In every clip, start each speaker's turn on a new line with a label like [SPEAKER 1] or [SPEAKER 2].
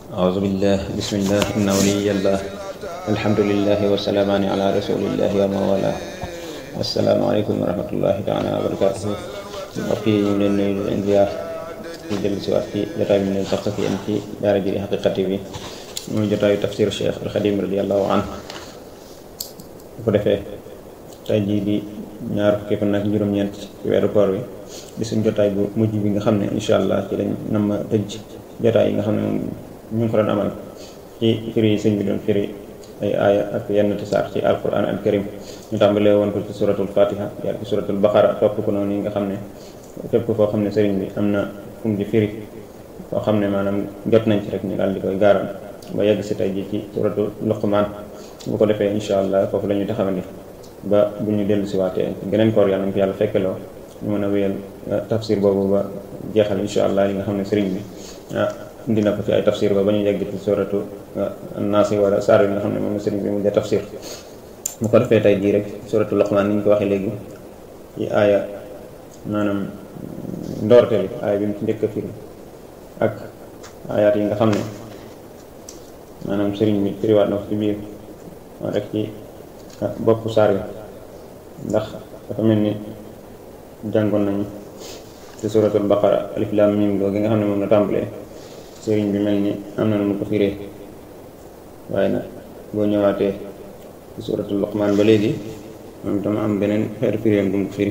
[SPEAKER 1] أعوذ بالله بسم الله إن ولي الله الحمد لله والسلامان على رسول الله ومن والاه السلام عليكم ورحمة الله تعالى وبركاته mbokk yi ñu ngi leen nuyu di leen ziar di dellu si waat ci jotaay bi ñu leen sax ak yéen ci daara ji di Haqiqati bi muy jotaayu tafsir Cheikh al Xadim radiallahu anhu bu ko defee tey jii di ñaar fukki fan ak juróom-ñeent ci weeru koor wi di suñ jotaay bu mujj bi nga xam ne incha allah ci lañ nam ma tëj jotaay yi nga xam ne moom ñu ngi ko doon amal ci firi yi sëñ bi doon firi ay aaya ak yenn ti saar ci alquran al karim ñu tàmbalee woon ko ci suratul fatiha jaar ci suratul baqara topp ko noonu yi nga xam ne fépp koo xam ne sëriñ bi am na fu mu di firi koo xam ne maanaam jot nañ ci rek ñu daal di koy gaaral ba yegg si tey ji ci suratul luqman bu ko defee incha allah foofu la ñuy taxawandi ba bu ñu dellu si waatee geneen koor yàlla na ko yàlla fekkeloo ñu mën a wéyal tafsir boobu ba jeexal incha allah li nga xam ne sëriñ bi ah indi na ko ci ay tafsir ba ba ñu yegg ci suratu naasi wala saar yi nga xam ne moom la sëriñ bi mu dee tafsir bu ko defee tey jii rek suratu Luqmaan ni ñu ko waxee léegi ci aaya maanaam ndoorte bi aaya bi mu ci njëkk a firi ak aayaat yi nga xam ne maanaam sëriñ bi firiwaat na ko ci biir moo rek ci boppu saar yi ndax dafa mel ni jàngoon nañu ci suratul baqara alif lam mim googu nga xam ne moom la tàmbalee sëriñ bi mel ni am na nu mu ko firee waaye nag boo ñëwaatee ci suratul luqmaan ba léegi moom dama am beneen xeetu firéem bu mu ko firi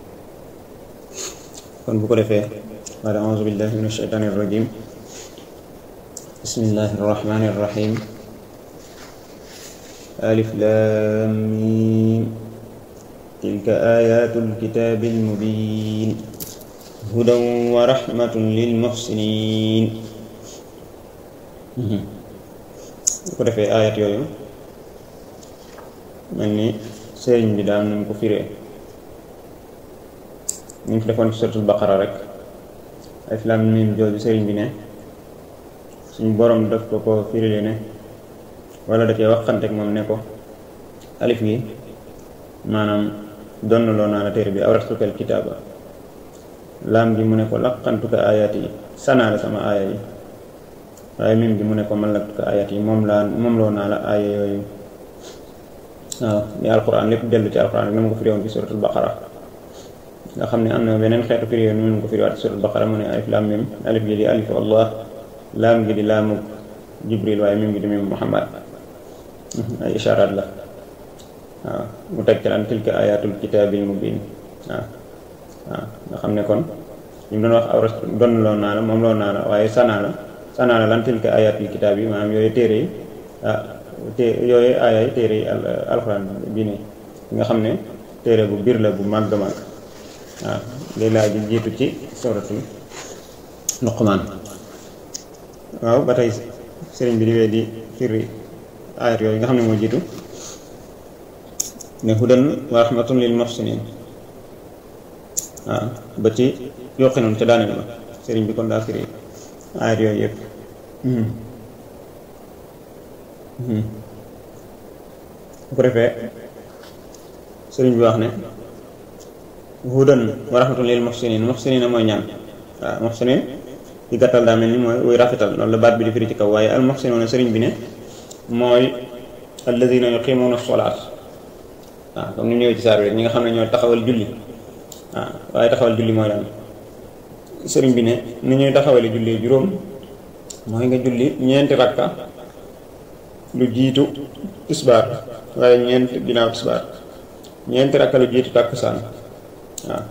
[SPEAKER 1] kon bu ko defee wala auzu billahi min ashaytaani irrajim bismillahi arrahmani irrahim alif lam mim tilka ayatul kitaabil mubiin hudan wa rahmatun lil muhsinin bu ko defee ayat yooyu mel ni sëriñ bi daal nañ ko firee ñu ngi fi defoon ci suratul baqara rek alif lam mim jooju sëriñ bi ne suñu borom daf ko ko firile ne wala da cee waxante ak moom ne ko alif gi maanaam donn loo naa la téere bi awratukal kitaaba laam gi mu ne ko laqantuka ayat yi sanaa la sama aaya yi waaye mim gi mu ne ko man laktuka ayat yi moom laa moom loo naa la aaya yooyu waaw ni alquran lépp dellu ci alquran rek na ma ko firiwoon ci suratul baqara nga xam ne am na beneen xeetu firi yoon nu ko firiwaat ci suratul baqara mu ne alif laam mim alif gi di alif allah laam gi di laamu jibril waaye mim gi di mim muhammad ay isharaat la waaw mu teg ci lan tilka ayatul kitaabil mubin waaw waaw nga xam ne kon li mu doon wax awra donn loo naa la moom loo naa la waaye sanaa la sanaa la lan tilka ayatul kitaab yi maanaam yooyu téere yi ah té yooyu aaya yi téere yi alxuraan bii nii nga xam ne téere bu biir la bu màgg màgg waaw léegi laa ji jiitu ci suratul luqmaan waaw ba tey sëriñ bi di wee di firi ayat yooyu nga xam ne moo jiitu ne hudan wa rahmatun lil muhsinin waaw ba ci yoqi noonu ca daaneel ba sëriñ bi kon daa firi ayat yooyu yëpp bu ko defee sëriñ bi wax ne hudan wa rahmatun lil muhsinin muhsinin mooy ñaan waaw muhsinin ci gàttal daa mel ni mooy wuy rafetal loolu la baat bi di firi ci kaw waaye al muhsinoon sëriñ bi ne mooy alladina yuqimuuna solaat waaw comme ni ñëwee ci saar bi rek ñi nga xam ne ñoo taxawal julli waaw waaye taxawal julli mooy lan sëriñ bi ne ni ñuy taxawale julli juróom mooy nga julli ñeenti rakka lu jiitu tisbaar waaye ñeent ginnaaw tisbaar ñeenti rakka lu jiitu tàkkusaan waaw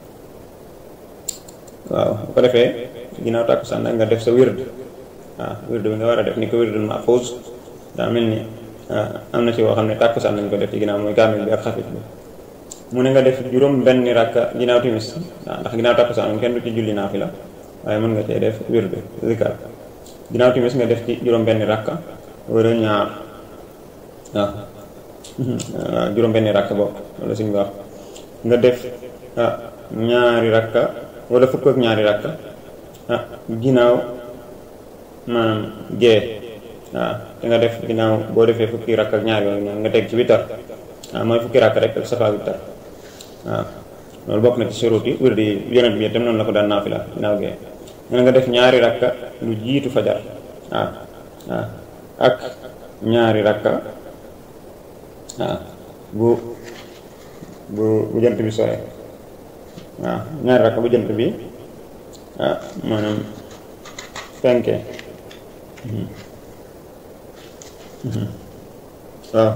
[SPEAKER 1] waaw bu ko defee ginnaaw tàkkusaan nag nga def sa wird waaw wird bi nga war a def ni ko wirdul mahfuus daa mel ni am na ci woo xam ne tàkkusaan nañ ko def ci ginnaaw mooy kaamil bi ak xafit bi mu ne nga def juróom benn rakka ginnaaw timis waaw ndax ginnaaw tàkkusaan moom kenn du ci julli naafila waaye mën nga cee def wird zikar ginnaaw timis nga def ci juróom benn rakka wala ñaar waaw waaw juróom benn rakka bokk wala suñu wax nga def ñaari rakka wala fukk ak ñaari rakka ah ginnaaw maanaam gee waaw te nga def ginnaaw boo defee fukki rakk ak ñaar yooyu noonu nga teg ci witar waaw mooy fukki rakk rek ak safa witar waaw loolu bokk na ci surut yi wér di yonent bi itam noonu la ko daan naafila ginnaaw gee nga nga def ñaari rakka lu jiitu fajar waaw waaw ak ñaari rakka waaw bu bu bu jant bi sore waaw ñaari rakka bu jant bi ah maanaam fenke waaw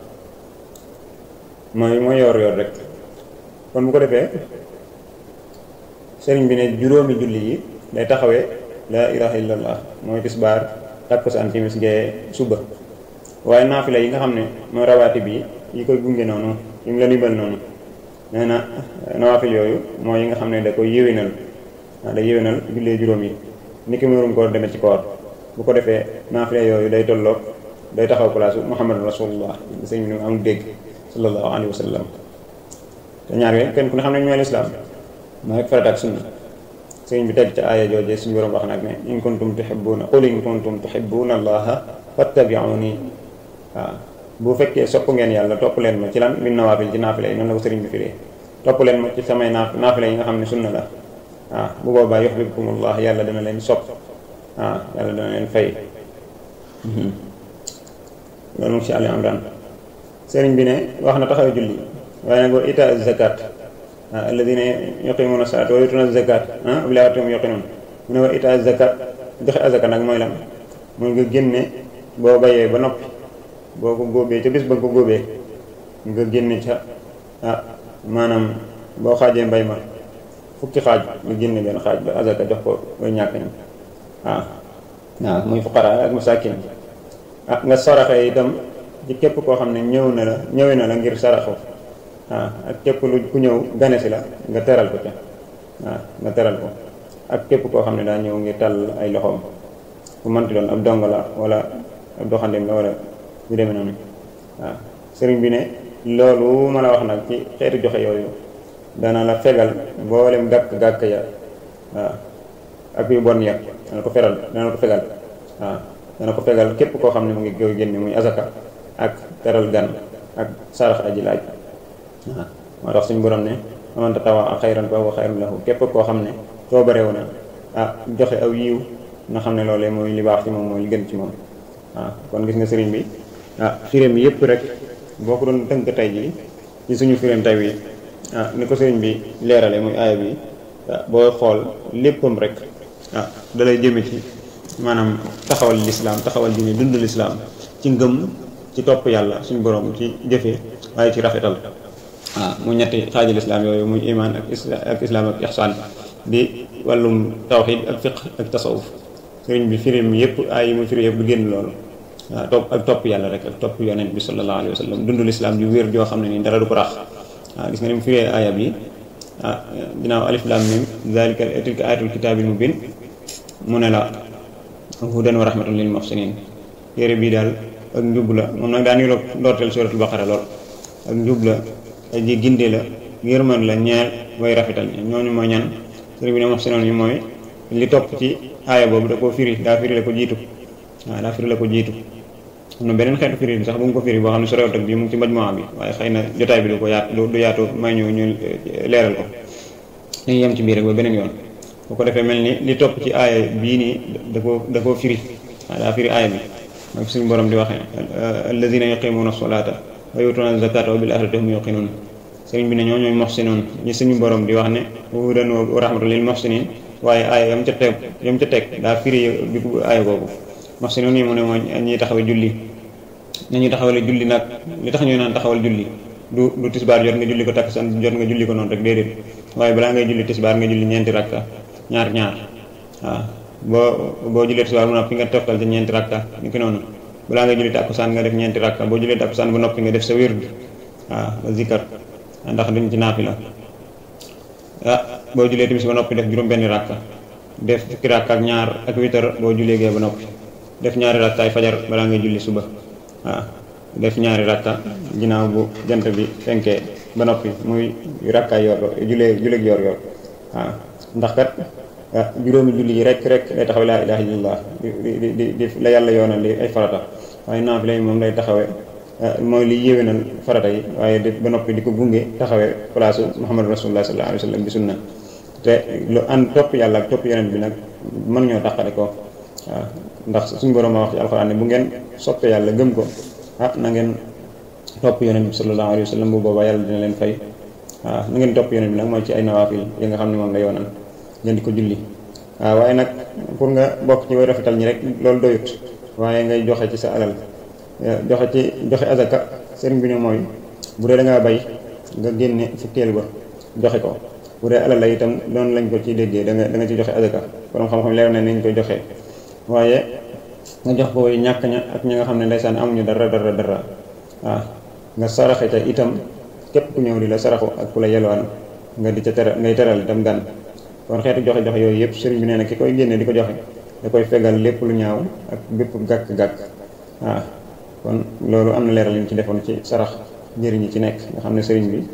[SPEAKER 1] mooy mooy yor yor rek kon bu ko defee sëriñ bi ne juróomi julli yi day taxawee laa ilaha illallah mooy tisbaar takkusaan timis gee suba waaye naafila yi nga xam ne mooy rawaati bi yi koy gunge noonu yi mu la limal noonu nee na nawaafil yooyu mooy yi nga xam ne da koy yéwénal waaw day yéwénal jullee juróom yi ni ki murum koor demee ci koor bu ko defee naafila yooyu day tolloog day taxaw place muhammad rasulullah sëñ bi ni am dégg sallallahu alayhi wa sallam te ñaar yooyu kenn ku ne xam ne ñooy lislaam mooy rek farata ak sunna sëñ bi teg ca aaya jooje suñu borom wax nag ne in kuntum tuhibbuna qul in kuntum tuhibbuna allaha fattabi'uni waaw bu fekkee sopp ngeen yàlla topp leen ma ci lan min nawaafil ci naafila yi noonu la ko sëriñ bi firee topp leen ma ci samay naaf naafila yi nga xam ne sunna la waaw bu boobaa yuhibbukumullah yàlla dana leen sopp waaw yàlla dana leen fay loolu mu ci Ali Imran sëriñ bi ne wax na taxaw julli waaye nag wa ita zakat waaw alladina yuqimuna salat wa yutuna zakat ah bi laa watum yuqinun mu ne wa ita zakat joxe azaka nag mooy lan mooy nga génne boo bayee ba noppi boo ko góobee ca bis ba nga ko góobee nga génne ca ah maanaam boo xaajee mbay ma fukki xaaj nga génne benn xaaj ba azaka jox ko way ñàkk ñi waaw waaw muy fuqara ak masakin ah nga saraxe itam ci képp koo xam ne ñëw na la ñëwee na la ngir saraxu waaw ak képp lu ku ñëw gane si la nga teral ko ca waaw nga teral ko ak képp koo xam ne daa ñëw ngir tàll ay loxoom bu manti doon ab dongo la wala ab doxandem la wala bu demee noonu waaw sëriñ bi ne loolu ma la wax nag ci xeetu joxe yooyu dana la fegal mboolem gàkk-gàkk ya waaw ak yu bon ya dana ko feral dana ko fegal waaw dana ko fegal képp koo xam ne mu ngi koy génne muy azaka ak teral gan ak sarax aji laaj waaw moo tax suñu borom ne man tatawaa xayran fa huwa xayrun lahu képp koo xam ne soo bareewu na ah joxe aw yiw nga xam ne loolee mooy li baax ci moom mooy li gën ci moom waaw kon gis nga sëriñ bi ah firéem yëpp rek boo ko doon tënk tey jii ci suñu firéem tey bi ah ni ko sëriñ bi leerale muy aaya bi booy xool léppam rek ah dalay jëme ci maanaam taxawal lislaam taxawal diine dund lislaam ci ngëm ci topp yàlla suñu borom ci jëfe waaye ci rafetal waaw mu ñetti xaaji lislaam yooyu muy iman ak ak islaam ak ihsaan di wàllum tawxid ak fiq ak tasawuf sëriñ bi firim yëpp ay yi mu firi yëpp du génn loolu waaw topp ak topp yàlla rek ak topp yonent bi sallallahu alayhi wa sallam dund lislaam ju wér joo xam ne nii dara du ko rax waaw gis nga ni mu firee aaya bi ah ginnaaw alif lam mim zalika tilka ayatul kitaabil mubin mu ne la hudan wa rahmatun lil muhsinin téere bii daal ak njub la moom nag daa niroog ndoorteel suratul baqara lool ak njub la aji ginde la yërmande la ñeel way rafetal ñooñu mooy ñan sëriñ bi ne muhsinoon yi mooy li topp ci aaya boobu da koo firi daa firi la ko jiitu waaw daa firi la ko jiitu am na beneen xeetu firi bi sax bu mu ko firi boo xam ne sorewut ak bii mu ngi ci majmuwa bi waaye xëy na jotaay bi du ko yaat du yaatu may ñu ñu leeral ko dañuy yem ci biir rek ba beneen yoon bu ko defee mel ni li topp ci aaya bii nii da koo da koo firi waaw daa firi aaya bi mooy suñu borom di waxee alladina yuqimuna solata wa yutuna zakata wa bil axirati hum yuqinun sëriñ bi ne ñoo ñooy muhsinoon ñi suñu borom di wax ne hudan wa rahmatu lil muhsinin waaye aaya yam ca teg yam ca teg daa firi bi aaya boobu muhsinoon yi mu ne mooy ñiy taxawal julli nañuy taxawale julli nag li tax ñu naan taxawal julli du du tisbaar jot nga julli ko takkusaan jot nga julli ko noonu rek déedéet waaye balaa ngay julli tisbaar nga julli ñeenti rakka ñaar ñaar waaw boo boo jullee tisbaar bu noppi nga toftal ci ñeenti rakka ni ki noonu balaa ngay julli takkusaan nga def ñeenti rakka boo jullee takkusaan bu noppi nga def sa wird waaw nga zikkar ndax duñ ci naafila ah boo jullee timis ba noppi def juróom benni rakka def fukki rakka ak ñaar ak witar boo jullee gee ba noppi def ñaari rakkaay fajar balaa ngay julli suba waaw def ñaari rakka ginnaaw bu jant bi fenkee ba noppi muy rakkaay yor jullee julleeg yor yor waaw ndax kat juróomi julli yi rek rek day taxawe laa ilaha illallah di di di la yàlla yoonal li ay farata waaye naafila yi moom lay taxawe mooy li yéwénal farata yi waaye di ba noppi di ko gunge taxawee place muhammadu rasulullah sallallahu alayhi wa sallam bi sunna te lu ànd topp yàlla ak topp yonent bi nag mën ñoo tàqale ko waaw ndax suñu borom a wax ci alxuraan ne bu ngeen soppee yàlla gëm ko ah na ngeen topp yonent bi sallallahu alayhi wa sallam bu boobaa yàlla dina leen fay waaw na ngeen topp yonent bi nag mooy ci ay nawaafil yi nga xam ne moom la yoonal ngeen di ko julli waaw waaye nag pour nga bokk ci way rafetal ñi rek loolu doyut waaye ngay joxe ci sa alal joxe ci joxe azaka sëriñ bi ne mooy bu dee da ngaa bay nga génne fukkeel ba joxe ko bu dee alal la itam doon lañ ko ci déggee da nga da nga ci joxe azaka borom xam-xam leer na nañ koy joxe waaye nga jox ko way ñàkk ña ak ñi nga xam ne ndeysaan amuñu dara dara dara waaw nga saraxe ca itam képp ku ñëw di la saraxu ak ku la yelwaan nga di ca teral ngay teral itam gan kon xeetu joxe joxe yooyu yëpp sëriñ bi nee na ki koy génne di ko joxe da koy fegal lépp lu ñaaw ak bépp gàkk-gàkk waaw kon loolu am na leeral ñu ci defoon ci sarax njëriñ yi ci nekk nga xam ne sëriñ bi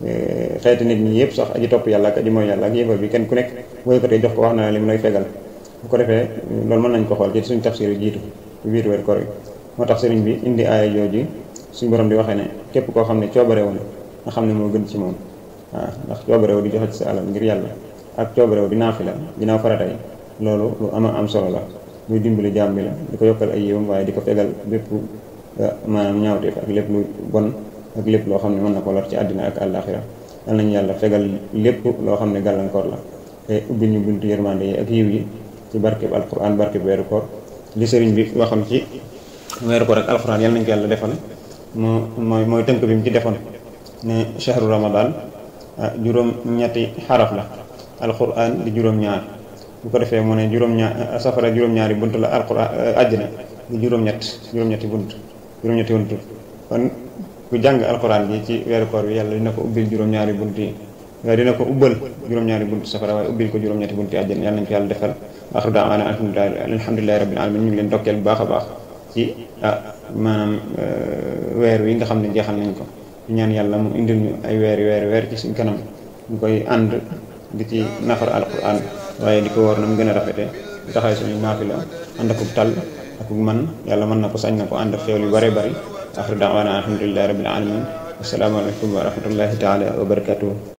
[SPEAKER 1] xeeti nit ñi yëpp sax aji topp yàlla ak aji mooy yàlla ak yëfar bi kenn ku nekk booy ko tey jox ko wax na li mu lay fegal bu ko defee loolu mën nañ ko xool ci suñu tafsir yi jiitu biir weer koor yi moo tax sëriñ bi indi aaya jooju suñu borom di waxee ne képp koo xam ne coobare woon nga xam ne moo gën ci moom waaw ndax coobare wu di joxe ci sa alal ngir yàlla ak coobare wu di naafila ginnaaw farata yi loolu lu ama am solo la muy dimbali jaam bi la di ko yokkal ay yiwam waaye di ko fegal bépp maanaam ñaawteef ak lépp lu bon ak lépp loo xam ne mën na ko lor ci àddina ak àllaaxira yal nañu yàlla fegal lépp loo xam ne gàllankoor la te ubbi ñu buntu yërmande yi ak yiw yi ci barkeb alquran barkeb weeru koor li sëriñ bi waxoon ci weeru koor ak alquran yal nañu ko yàlla defal moo mooy mooy tënk bi mu ci defoon ne shahru ramadan juróom ñetti xaraf la alquran di juróom ñaar bu ko defee mu ne juróom ñaar safara juróom-ñaari bunt la alquran àjjana di juróom-ñett juróom-ñetti bunt juróom-ñetti bunt kon ku jàng alquran bi ci weeru koor bi yàlla dina ko ubbil juróom-ñaari bunt yi waaye dina ko ubbal juróom-ñaari bunt safara waaye ubbil ko juróom-ñetti bunt yi àjjana yàlla nañ ko yàlla defal axru daawaana alhamdulilahi rabbil alamin ñu ngi leen dokkeel bu baax a baax ci maanaam weer wi nga xam ne jeexal nañ ko di ñaan yàlla mu indil ñu ay weeri weeri weer ci suñ kanam ñu koy ànd di ci nafar alquran waaye di ko war na mu gën a rafete di taxaw suñu naafila ànd akub tal akub man yàlla mën na ko sañ na ko ànd ak xéwal yu bare bari axru daawaana alhamdulilahi rabbil alamin assalaamu aleykum wa rahmatullahi taala wa barakatuhu